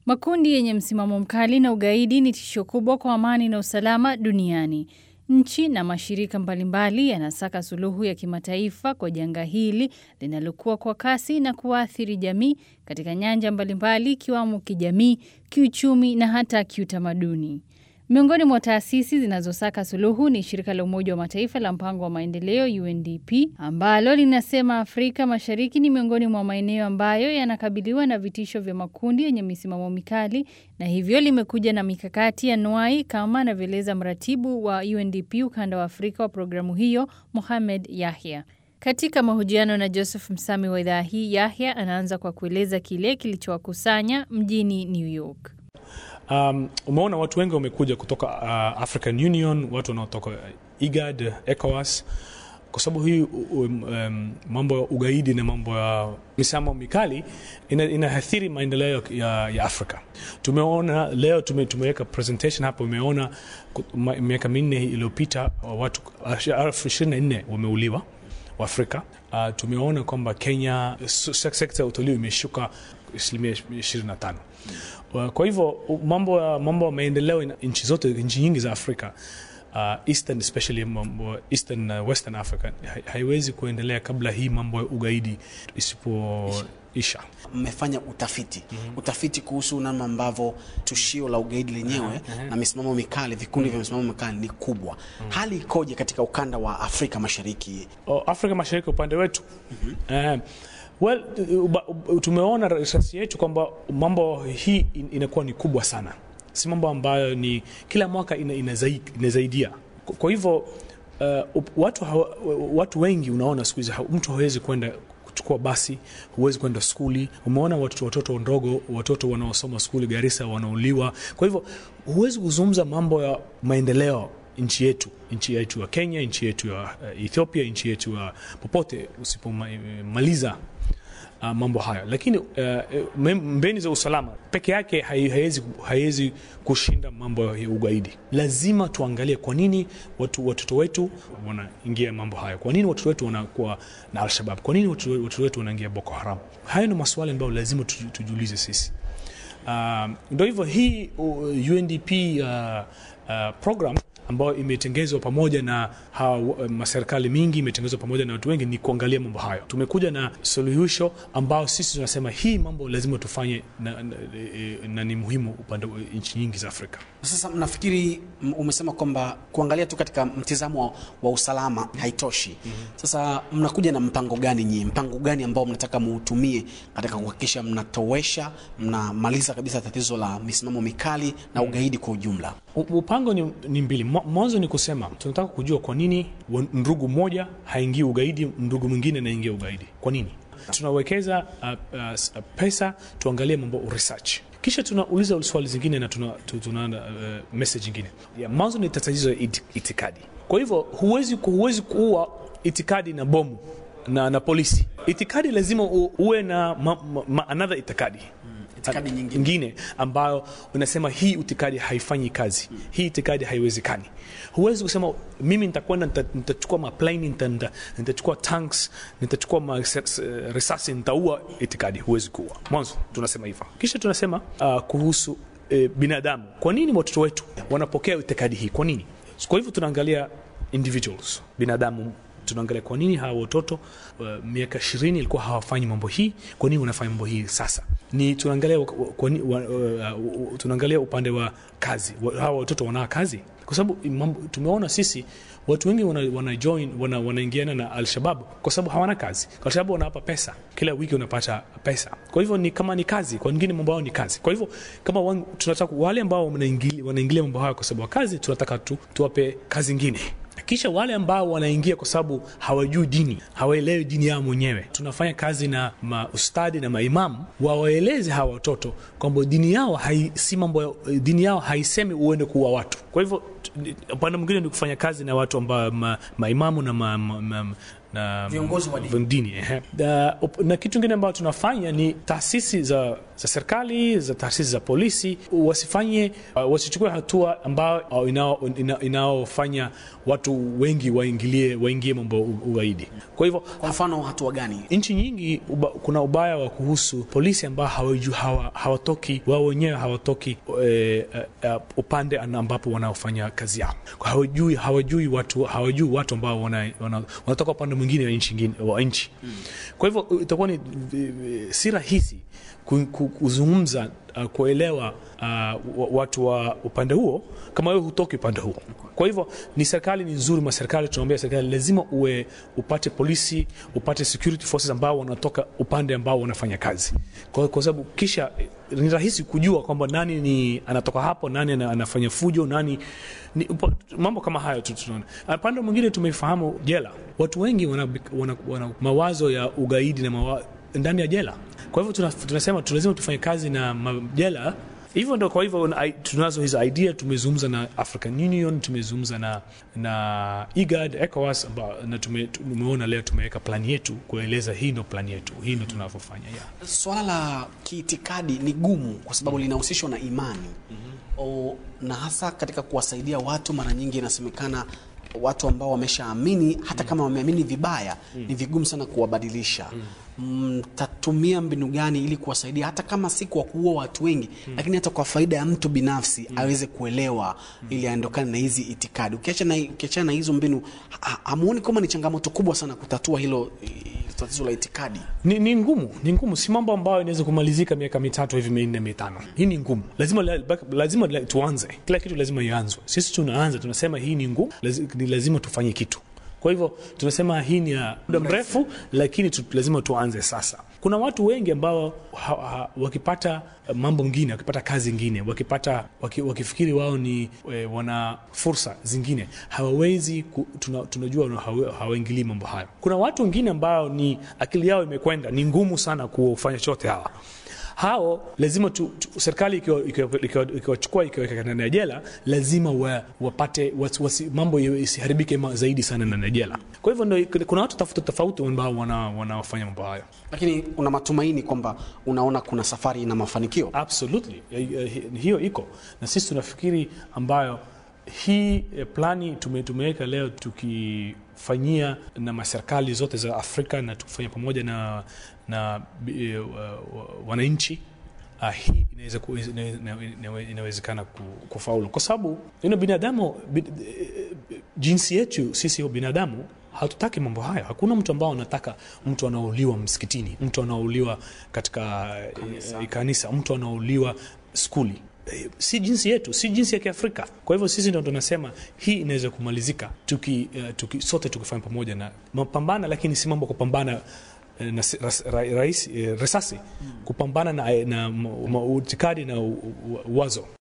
Makundi yenye msimamo mkali na ugaidi ni tisho kubwa kwa amani na usalama duniani. Nchi na mashirika mbalimbali yanasaka suluhu ya kimataifa kwa janga hili linalokuwa kwa kasi na kuathiri jamii katika nyanja mbalimbali ikiwamo kijamii, kiuchumi na hata kiutamaduni. Miongoni mwa taasisi zinazosaka suluhu ni shirika la Umoja wa Mataifa la mpango wa maendeleo UNDP ambalo linasema Afrika Mashariki ni miongoni mwa maeneo ambayo yanakabiliwa na vitisho vya makundi yenye misimamo mikali na hivyo limekuja na mikakati ya nwai kama anavyoeleza mratibu wa UNDP ukanda wa Afrika wa programu hiyo Mohamed Yahya. Katika mahojiano na Joseph Msami wa idhaa hii, Yahya anaanza kwa kueleza kile kilichowakusanya mjini New York. Um, umeona watu wengi wamekuja kutoka uh, African Union, watu wanaotoka IGAD, ECOWAS kwa sababu hii um, um, mambo ya ugaidi na mambo ya misimamo mikali ina, inaathiri maendeleo ya, ya Afrika. Tumeona leo tume, tumeweka presentation hapo, umeona miaka minne iliyopita watu elfu ishirini na nne wameuliwa wa Afrika. Uh, tumeona kwamba Kenya sekta ya utalii imeshuka asilimia 25. Kwa hivyo mambo ya mambo ya maendeleo nchi zote nchi nyingi za Afrika uh, Eastern especially mambo Eastern uh, Western Africa haiwezi kuendelea kabla hii mambo ya ugaidi isipoisha. Mmefanya utafiti mm -hmm. utafiti kuhusu namna ambavyo tushio la ugaidi lenyewe uh -huh. na misimamo mikali vikundi vya misimamo mikali ni kubwa. mm -hmm. Hali ikoje katika ukanda wa Afrika Mashariki? Oh, Afrika Mashariki upande wetu mm -hmm. uh, Well, tumeona research yetu kwamba mambo hii inakuwa ni kubwa sana, si mambo ambayo ni kila mwaka ina, inazaidia. Kwa hivyo uh, watu, hawa, watu wengi unaona siku hizi mtu hawezi kwenda kuchukua basi, huwezi kwenda skuli. Umeona watoto watoto ndogo, watoto wanaosoma skuli Garissa wanauliwa. Kwa hivyo huwezi kuzungumza mambo ya maendeleo nchi yetu nchi yetu ya Kenya, nchi yetu ya Ethiopia, nchi yetu ya popote usipomaliza uh, mambo hayo, lakini uh, mbeni za usalama peke yake haiwezi hai kushinda mambo ya ugaidi. Lazima tuangalie kwa nini watu, watoto wetu wanaingia mambo hayo, kwa nini watoto wetu wanakuwa na Alshabab, kwa nini watoto wetu wanaingia Boko Haram. Hayo ni maswali ambayo lazima tujiulize sisi. Uh, ndio hivyo hii UNDP uh, uh, program ambayo imetengezwa pamoja na maserikali mingi, imetengezwa pamoja na watu wengi, ni kuangalia mambo hayo. Tumekuja na suluhisho ambao sisi tunasema hii mambo lazima tufanye na, na, na ni muhimu upande wa nchi nyingi za Afrika. Sasa mnafikiri, umesema kwamba kuangalia tu katika mtizamo wa, wa usalama haitoshi. mm -hmm. Sasa mnakuja na mpango gani nyinyi, mpango gani ambao mnataka muutumie katika kuhakikisha mnatowesha, mnamaliza kabisa tatizo la misimamo mikali na ugaidi kwa ujumla? Mpango ni, ni mbili. Mwanzo ni kusema tunataka kujua kwa nini ndugu mmoja haingii ugaidi, ndugu mwingine anaingia ugaidi. Kwa nini? Tunawekeza uh, uh, pesa tuangalie mambo research, kisha tunauliza swali zingine na tuna, tuna uh, message ingine. Mwanzo ni tatizo ya itikadi. Kwa hivyo huwezi, huwezi kuua itikadi na bomu na, na polisi. Itikadi lazima uwe na ma, ma, ma, another itikadi itikadi nyingine, nyingine ambayo unasema hii itikadi haifanyi kazi hmm. Hii itikadi haiwezekani. Huwezi kusema mimi nitakwenda nitachukua maplane nitachukua tanks nitachukua risasi nitaua itikadi. Huwezi kuua. Mwanzo tunasema hivyo, kisha tunasema uh, kuhusu eh, binadamu. Kwa nini watoto wetu wanapokea itikadi hii? Kwa nini? Kwa hivyo tunaangalia individuals, binadamu tunaangalia kwa nini hawa watoto uh, miaka ishirini ilikuwa hawafanyi mambo hii, kwa nini wanafanya mambo hii sasa? Ni tunaangalia kwa, uh, uh, tunaangalia upande wa kazi, hawa watoto wana kazi, kwa sababu tumeona sisi watu wengi wana, wana join wana, wanaingiana na Alshabab kwa sababu hawana kazi. Alshabab wanawapa pesa kila wiki, unapata pesa. Kwa hivyo ni kama ni kazi, kwa wengine mambo yao ni kazi. Kwa hivyo kama wan, tunataka wale ambao wanaingilia mambo hayo kwa sababu ya kazi, tunataka tu, tuwape kazi ingine kisha wale ambao wanaingia kwa sababu hawajui dini, hawaelewi dini yao mwenyewe, tunafanya kazi na maustadi na maimamu wawaeleze hawa watoto kwamba dini yao hai, si mambo, dini yao haisemi uende kuua watu. Kwa hivyo upande mwingine ni kufanya kazi na watu ambao ma, maimamu na ma, ma, ma, na Viongozi wa dini. dini ehe. Da- op- na kitu kingine ambacho tunafanya ni taasisi za, za serikali za taasisi za polisi wasifanye uh, wasichukue hatua ambayo uh, inao- ina- inaofanya watu wengi waingilie waingie mambo ya u- ugaidi kwa hivyo Kwa mfano hatua gani? nchi nyingi uba, kuna ubaya wa kuhusu polisi ambao hawaju, hawa, hawatoki wao wenyewe hawatoki e, e, upande ana- ambapo wanaofanya kazi yao Kwa hawajui, hawajui watu hawajui watu ambao wana, wana, wanatoka upande mwingine wa nchi ingine- wa nchi kwa hivyo itakuwa ni e, e, si rahisi ku- ku- kuzungumza uh, kuelewa uh, wa- watu wa upande huo kama wewe hutoki upande huo kwa hivyo ni serikali ni nzuri ma serikali tunaambia serikali lazima uwe upate polisi upate security forces ambao wanatoka upande ambao wanafanya kazi kwa, kwa sababu kisha eh, ni rahisi kujua kwamba nani ni anatoka hapo nani ana- anafanya fujo nani ni, upo- mambo kama hayo tu tunaona upande mwingine tumeifahamu jela watu wengi wana, wana, wana mawazo ya ugaidi na mawa, ndani ya jela kwa hivyo tuna, tunasema tu lazima tufanye kazi na majela hivyo ndo kwa hivyo na- tunazo hizo idea tumezungumza na african union tumezungumza na na igad ecowas amba- na tume- tumeona leo tumeweka plani yetu kueleza hii ndo plani yetu hii ndo tunavyofanya yeah. Swala la kiitikadi ni gumu kwa sababu linahusishwa na imani o, na hasa katika kuwasaidia watu. Mara nyingi inasemekana watu ambao wameshaamini hata kama wameamini vibaya ni vigumu sana kuwabadilisha. Mtatumia mbinu gani ili kuwasaidia hata kama si kwa kuua watu wengi, lakini hata kwa faida ya mtu binafsi aweze kuelewa ili aondokane na hizi itikadi? Ukiachana na, ukiachana na hizo mbinu, ha- hamuoni kama ni changamoto kubwa sana kutatua hilo eh, tatizo la itikadi? ni, ni ngumu ni ngumu si mambo ambayo inaweza kumalizika miaka mitatu hivi minne mitano hii ni ngumu lazima, la- lazima la- tuanze kila kitu lazima ianzwe sisi tunaanza tunasema hii ni ngumu lazi, ni lazima tufanye kitu kwa hivyo tunasema hii ni ya muda mrefu lakini tu, lazima tuanze sasa kuna watu wengi ambao ha, ha, wakipata eh, mambo ngine wakipata kazi ngine wakipata waki, wakifikiri wao ni e, wana fursa zingine hawawezi ku, tuna, tunajua hawa- hawaingilii mambo hayo kuna watu wengine ambao ni akili yao imekwenda ni ngumu sana kufanya chote hawa hao lazima tu, tu, serikali ikiwa- ikiwa- ikiwa- ikiwachukua ikiweka ndani ya jela lazima wa, wapate wasi, wasi, mambo ya- isiharibike ma- zaidi sana ndani ya jela kwa hivyo ndo, kuna watu tofauti tofauti ambao wana- wanaofanya mambo hayo Lakini una matumaini kwamba unaona kuna safari ina mafanikio. absolutely Eh, eh, hiyo iko na sisi tunafikiri ambayo hii eh, plani tume- tumeweka leo tukifanyia na maserikali zote za afrika na tukifanya pamoja na, na eh, wa- wa- wananchi Uh, hii inaweza ku- ina- ina- ina- inawezekana ku- kufaulu kwa sababu you know, binadamu bi, eh, jinsi yetu sisi binadamu hatutaki mambo haya hakuna mtu ambao anataka mtu anauliwa msikitini mtu anauliwa katika kanisa, e, kanisa mtu anauliwa skuli Eh, si jinsi yetu si jinsi ya kiafrika kwa hivyo sisi ndo tunasema hii inaweza kumalizika tuki, uh, tuki, sote tukifanya pamoja na mapambana lakini si mambo kupambana eh, na si- ras- ra, rais, eh, risasi kupambana na, na, na, na, na utikadi na u- u- wazo